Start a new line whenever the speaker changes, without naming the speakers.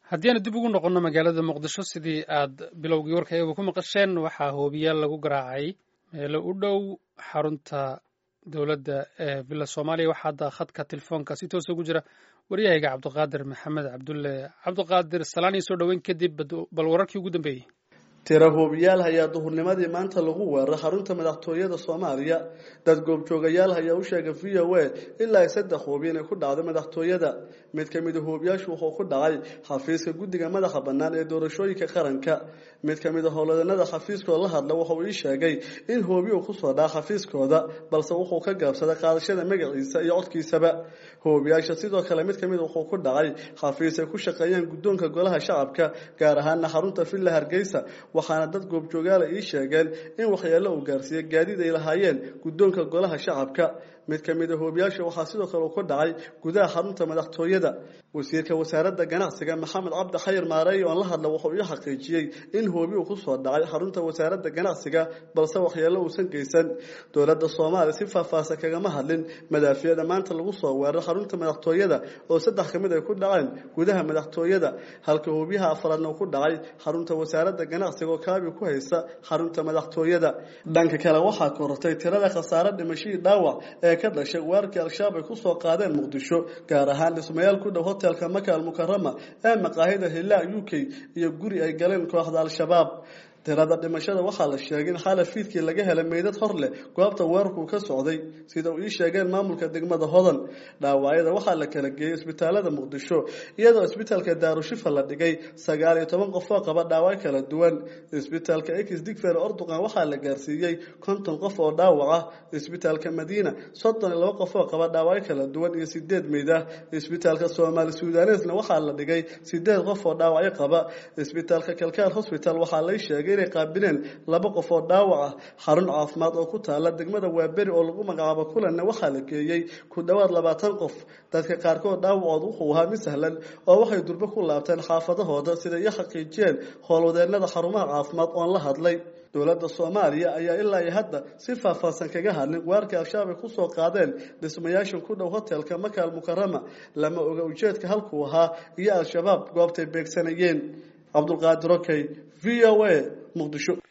haddii aanu dib ugu noqonno magaalada muqdisho sidii aad bilowgii warka eeba ku maqasheen waxaa hoobiyaal lagu garaacay meelo u dhow xarunta dowladda ee villa soomaaliya waxaa hadda khadka telefoonka si toos ugu jira waryahayga cabdiqaadir maxamed cabdulle cabdiqaadir salaan iyo soo dhoweyn kadib bal wararkii ugu dambeeyey
tira hoobiyaal hayaa duhurnimadii maanta lagu weeraray xarunta madaxtooyada soomaaliya dad goobjoogayaal hayaa u sheegay v o a ilaa ay saddex hoobi inay ku dhacday madaxtooyada mid ka mida hoobiyaashu wuxuu ku dhacay xafiiska guddiga madaxa bannaan ee doorashooyinka qaranka mid ka mid a howladanada xafiiskooda la hadla wuxuu ii sheegay in hoobi uu kusoo dhaca xafiiskooda balse wuxuu ka gaabsaday qaadashada magaciisa iyo codkiisaba hoobiyaasha sidoo kale mid kamid wuxuu ku dhacay xafiis ay ku shaqeeyeen guddoonka golaha shacabka gaar ahaana xarunta villa hargeysa waxaana dad goobjoogaala ii sheegeen in waxyeello uu gaarsiiyey gaadiid ay lahaayeen guddoonka golaha shacabka mid ka mid a hoobiyaasha waxaa sidoo kale uu ku dhacay gudaha xarunta madaxtooyada wasiirka wasaaradda ganacsiga maxamed cabdi xayir maareey oon la hadla wuxuu ii xaqiijiyey in hoobi uu kusoo dhacay xarunta wasaaradda ganacsiga balse waxyeello uusan geysan dowladda soomaaliya si faahfaahsan kagama hadlin madaafiicda maanta lagu soo weeray xarunta madaxtooyada oo saddex ka mid ay ku dhaceen gudaha madaxtooyada halka hoobiyaha afraadna uu ku dhacay xarunta wasaaradda ganacsiga oo kaabi ku haysa xarunta madaxtooyada dhanka kale waxaa korortay tirada khasaare dhimashadii dhaawac ee ka dhashay weerarkii al-shabaab ay kusoo qaadeen muqdisho gaar ahaan dhismayaal ku dhow hotelka maka almukarama ee maqaahida hilaa u k iyo guri ay galeen kooxda al-shabaab tirada dhimashada waxaa la sheegay in xala fiidkii laga helay meydad hor leh goobta weerarkuu ka socday sida uu ii sheegeen maamulka degmada hodan dhaawacyada waxaa la kala geeyey isbitaalada muqdisho iyadoo isbitaalka daarushifa la dhigay sagaal iyo toban qof oo qaba dhaawac kala duwan isbitaalka ex digfer orduqan waxaa la gaarsiiyey konton qof oo dhaawac ah isbitaalka madiina soddon iyo laba qof oo qaba dhaawacyo kala duwan iyo sideed meyd ah isbitaalka soomaali sudanesna waxaa la dhigay sideed qof oo dhaawacyo qaba isbitaalka kalkaal hosbital waxaa lay sheegay inay qaabileen laba qof oo dhaawac ah xarun caafimaad oo ku taala degmada waaberi oo lagu magacaabo kulanna waxaa la geeyey ku dhowaad labaatan qof dadka qaarkood dhaawacood wuxuu ahaa mid sahlan oo waxay durbo ku laabteen xaafadahooda sida iyo xaqiijiyeen howlwadeenada xarumaha caafimaad oon la hadlay dowladda soomaaliya ayaa ilaa iyo hadda si faahfaahsan kaga hadlin weerarkii al-shabaab ay kusoo qaadeen dhismayaashan ku dhow hotelka maka almukarama lama oga ujeedka halkuu ahaa iyo al-shabaab goobtay beegsanayeen cabdulqaadir okey v o a muqdisho